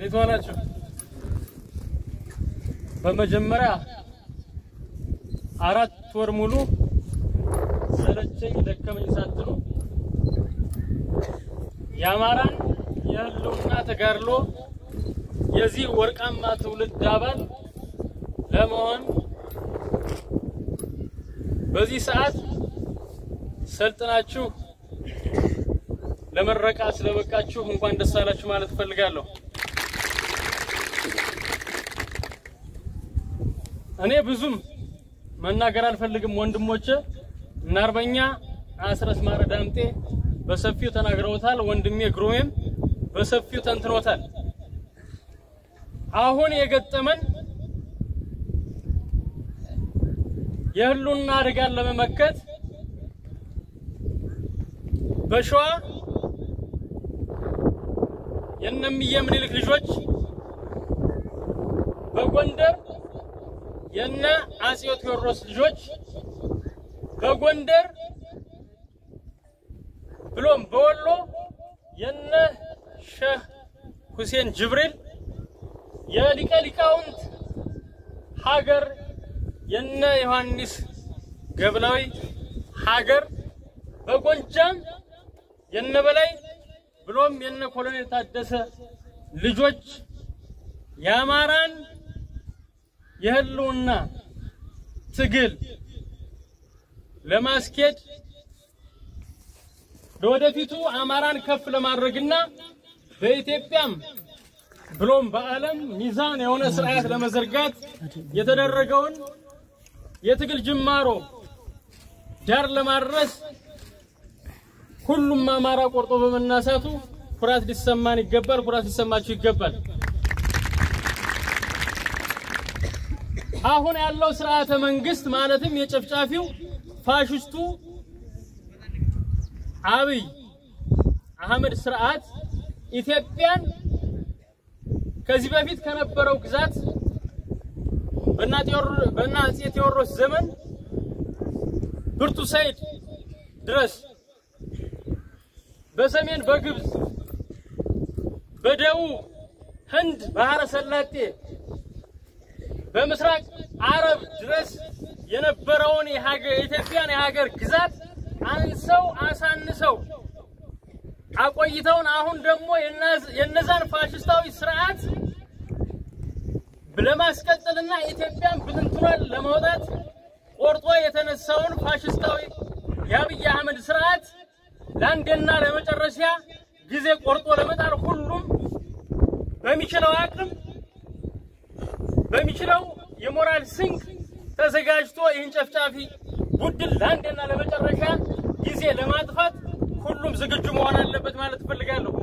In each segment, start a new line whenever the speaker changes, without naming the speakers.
እንዴት ዋላችሁ? በመጀመሪያ አራት ወር ሙሉ ሰለቸኝ ደከመኝ ሳትሉ የአማራን የህልውና ተጋድሎ የዚህ ወርቃማ ትውልድ አባል ለመሆን በዚህ ሰዓት ሰልጥናችሁ ለመረቃ ስለበቃችሁ እንኳን ደስ አላችሁ ማለት እፈልጋለሁ። እኔ ብዙም መናገር አልፈልግም። ወንድሞቼ እና አርበኛ አስረስ ማረ ዳምጤ በሰፊው ተናግረውታል። ወንድሜ ግሩሜም በሰፊው ተንትኖታል። አሁን የገጠመን የህልውና አደጋን ለመመከት በሸዋ የእነምየ ምኒልክ ልጆች በጎንደር የነ አጼው ቴዎድሮስ ልጆች በጎንደር ብሎም በወሎ የነ ሼህ ሁሴን ጅብሪል የሊቀ ሊቃውንት ሀገር የነ ዮሐንስ ገብላዊ ሀገር በጎጃም የነ በላይ ብሎም የነ ኮሎኔል ታደሰ ልጆች የአማራን የህልውና ትግል ለማስኬድ ለወደፊቱ አማራን ከፍ ለማድረግና በኢትዮጵያም ብሎም በዓለም ሚዛን የሆነ ስርዓት ለመዘርጋት የተደረገውን የትግል ጅማሮ ዳር ለማድረስ ሁሉም አማራ ቆርጦ በመናሳቱ ኩራት ሊሰማን ይገባል። ኩራት ሊሰማችሁ ይገባል። አሁን ያለው ስርዓተ መንግስት ማለትም የጨፍጫፊው ፋሽስቱ አብይ አህመድ ስርዓት ኢትዮጵያን ከዚህ በፊት ከነበረው ግዛት በእነ አፄ ቴዎድሮስ ዘመን ብርቱ ሰይድ ድረስ በሰሜን በግብፅ በደቡብ ህንድ ባህረ ሰላጤ በምስራቅ አረብ ድረስ የነበረውን የኢትዮጵያን የሀገር ግዛት አንሰው አሳንሰው አቆይተውን አሁን ደግሞ የነዛን ፋሽስታዊ ስርዓት ለማስቀጠልና ኢትዮጵያን ብትንትኗን ለማውጣት ቆርጦ የተነሳውን ፋሽስታዊ የአብይ አህመድ ስርዓት ለአንድና ለመጨረሻ ጊዜ ቆርጦ ለመጣል ሁሉም በሚችለው አቅም በሚችለው የሞራል ስንቅ ተዘጋጅቶ ይህን ጨፍጫፊ ቡድን ለአንድና ለመጨረሻ ጊዜ ለማጥፋት ሁሉም ዝግጁ መሆን አለበት ማለት እፈልጋለሁ።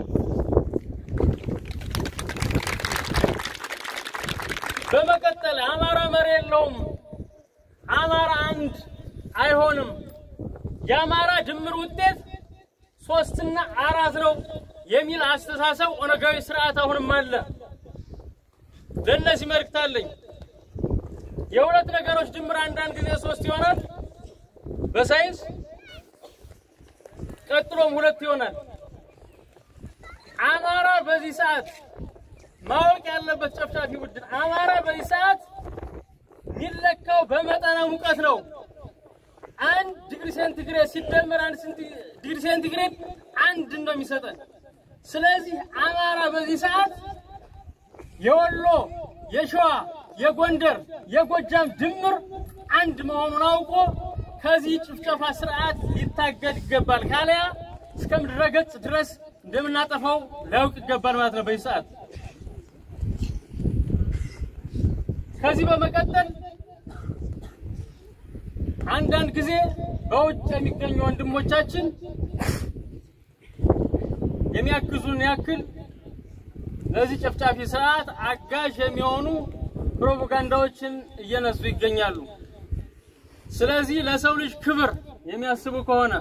በመቀጠል አማራ መሪ የለውም፣ አማራ አንድ አይሆንም፣ የአማራ ድምር ውጤት ሶስትና አራት ነው የሚል አስተሳሰብ ኦነጋዊ ስርዓት አሁንም አለ። ለእነዚህ መልእክት አለኝ። የሁለት ነገሮች ድምር አንዳንድ ጊዜ ሶስት ይሆናል በሳይንስ ቀጥሎም ሁለት ይሆናል። አማራ በዚህ ሰዓት ማወቅ ያለበት ጨፍጫፊ ቡድን አማራ በዚህ ሰዓት የሚለካው በመጠነ ሙቀት ነው። አንድ ዲግሪ ሴንቲግሬድ ሲደመር አንድ ዲግሪ ሴንቲግሬድ አንድ ነው የሚሰጠን። ስለዚህ አማራ በዚህ ሰዓት የወሎ፣ የሸዋ፣ የጎንደር፣ የጎጃም ድምር አንድ መሆኑን አውቆ ከዚህ ጭፍጨፋ ስርዓት ሊታገድ ይገባል። ካለያ እስከ ምድረ ገጽ ድረስ እንደምናጠፋው ሊያውቅ ይገባል ማለት ነው በዚህ ሰዓት። ከዚህ በመቀጠል አንዳንድ ጊዜ በውጭ የሚገኙ ወንድሞቻችን የሚያግዙን ያክል ለዚህ ጨፍጫፊ ስርዓት አጋዥ የሚሆኑ ፕሮፓጋንዳዎችን እየነሱ ይገኛሉ። ስለዚህ ለሰው ልጅ ክብር የሚያስቡ ከሆነ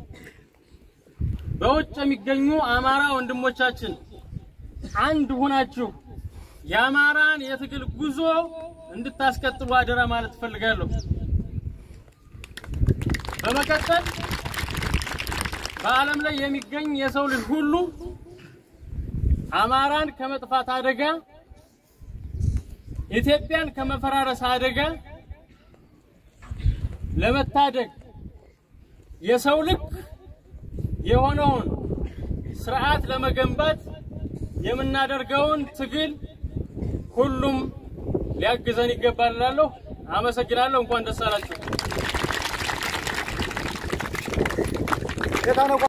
በውጭ የሚገኙ አማራ ወንድሞቻችን አንድ ሁናችሁ የአማራን የትግል ጉዞ እንድታስቀጥሉ አደራ ማለት እፈልጋለሁ። በመቀጠል በዓለም ላይ የሚገኝ የሰው ልጅ ሁሉ አማራን ከመጥፋት አደጋ፣ ኢትዮጵያን ከመፈራረስ አደጋ ለመታደግ የሰው ልክ የሆነውን ስርዓት ለመገንባት የምናደርገውን ትግል ሁሉም ሊያግዘን ይገባል እላለሁ። አመሰግናለሁ። እንኳን ደስ አላችሁ።